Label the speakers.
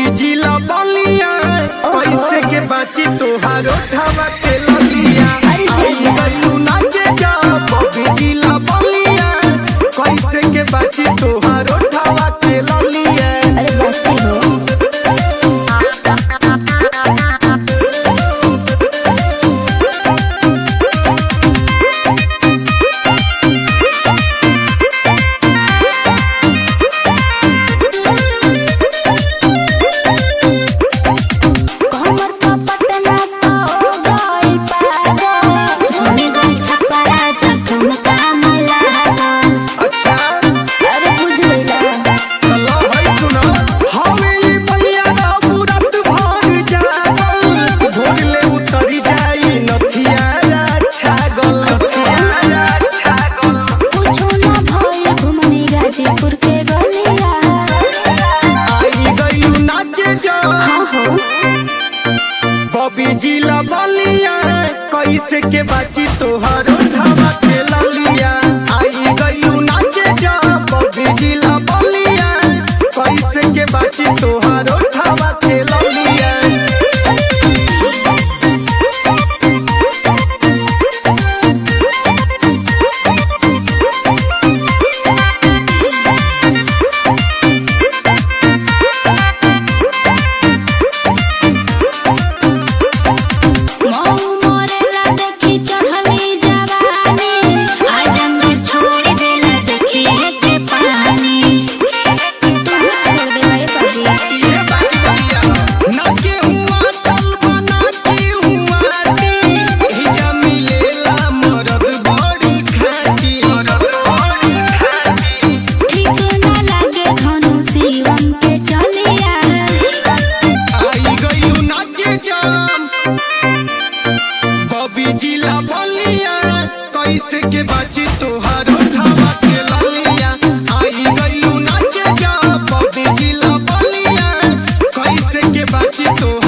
Speaker 1: बबी जिला बलिया कैसे के बाची तोहार ओठवा के ललिया
Speaker 2: अरे जल्दी।
Speaker 1: गलू नाचे जा बबी जिला बलिया कैसे के बाची तोहार ओठवा के ललिया
Speaker 2: अरे बच्ची हो कमर का पटना तो हो गई पागल झुनी गई छपरा जखम का मलागल
Speaker 1: अच्छा
Speaker 2: अरे बुझ गईला
Speaker 1: अल्लाह है सुना हवे ई बलिया दा पूरत भर जागल भोगले उतरी जाई नथिया छागल छागल
Speaker 2: कुछो ना भइल घुमनी गाजीपुर के गलिया
Speaker 1: आई गई नाचे जा
Speaker 2: हाँ हो
Speaker 1: बबी जिला बलिया कैसे के बाची तोहर उठावा के ललिया आई गई नाचे जा बबी जिला बलिया कैसे के बाची तोहर उठावा के ललिया
Speaker 2: मऊ मोरेला देखी चढ़ली जवानी आजमगढ़ छोड़ देला देखी के पानी तू छोड़ देला ये पानी
Speaker 1: ये बात बलिया नाचे हुआ टल बना के हुआ टी हिजा मिलेला मरद बड़ी खाटी मरद बड़ी खाटी
Speaker 2: ठीक ना लागे धनु शिवम के चलिया
Speaker 1: आई गई नाचे जाम बबी जिला बलिया कैसे के बाची तोहार उठावा के ललिया आई गई नाचे जाम बबी जिला बलिया कैसे के बाची तोहार